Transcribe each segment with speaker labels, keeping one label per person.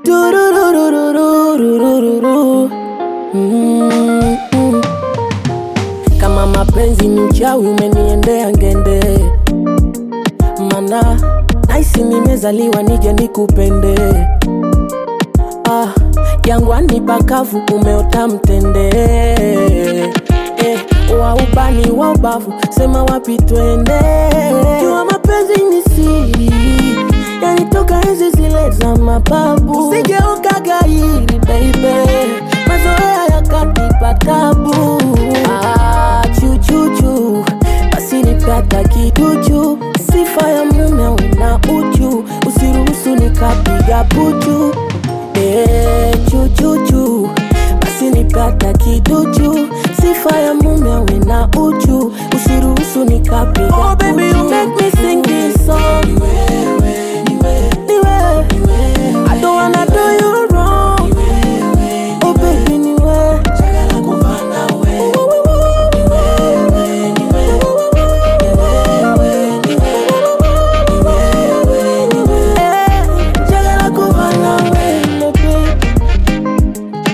Speaker 1: Tururururururururu. Mm, mm. Kama mapenzi ni uchawi umeniendea ngende, mana naisi nimezaliwa nije nikupende. Ah, jangwani pakavu umeota mtende eh, wa ubani wa ubavu sema wapi twende. Jua mapenzi ni siri, yanitoka enzi zile za mababu. Usijeuka gairi baby, mazoea yakanipa tabu. Ah, chuchuchu basi nipata kiduchu, sifa ya mume una uchu, usiruhusu nikapiga puchu. Eh, chuchuchu basi nipata kiduchu, sifa ya mume awe na uchu, usiruhusu nikapiga oh, baby, you make me sing this song. Ni wewe, ni wewe. I don't wanna do you wrong. Oh baby, ni wewe. Eh, njagala kuba nawe, my baby.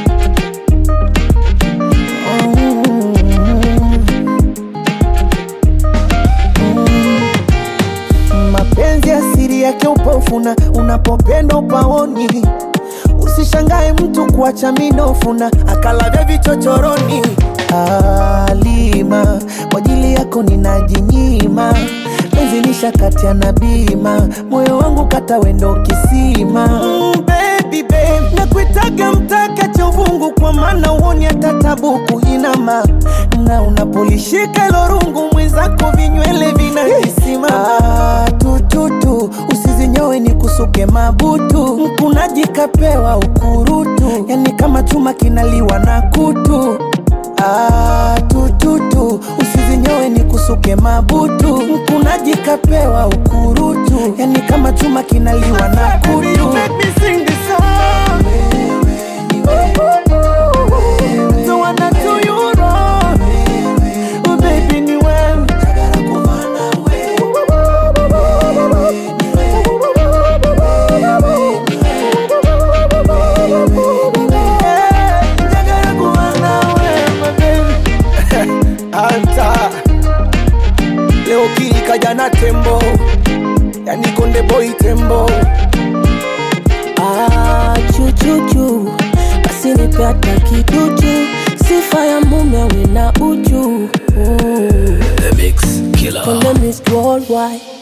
Speaker 2: Mapenzi asiri yake upofuna, unapopenda upaoni. Usishangae mtu kuacha minofuna, akalavya vichochoroni. Alima, kwa ajili yako ninajinyima, penzi lishakati na bima, moyo wangu kata wendo kisima. Mm, baby, babe, nakuitaga mtaka cha uvungu, kwa maana uoni hata tabu kuinama, na unapolishika hilo rungu mwenzako vinywele vinahisima. Ah, tututu usizinyowe ni kusuke mabutu, mkunaji kapewa ukurutu, yani kama chuma kinaliwa na kutu. Ah, tututu usizinyowe ni kusuke mabutu, mkunaji kapewa ukurutu, yani kama chuma kinaliwa na kutu. Don't wanna do you wrong. Oh, baby, ni wewe. Eh, njagala kuba nawe, my baby. Anta leo kili kaja na tembo, yani konde boy tembo.
Speaker 1: Ah, chuchuchu basi nipata kiduchu, sifa ya mume awe na uchu. Mm.
Speaker 3: The Mix Killer.
Speaker 1: Konde Miss Worldwide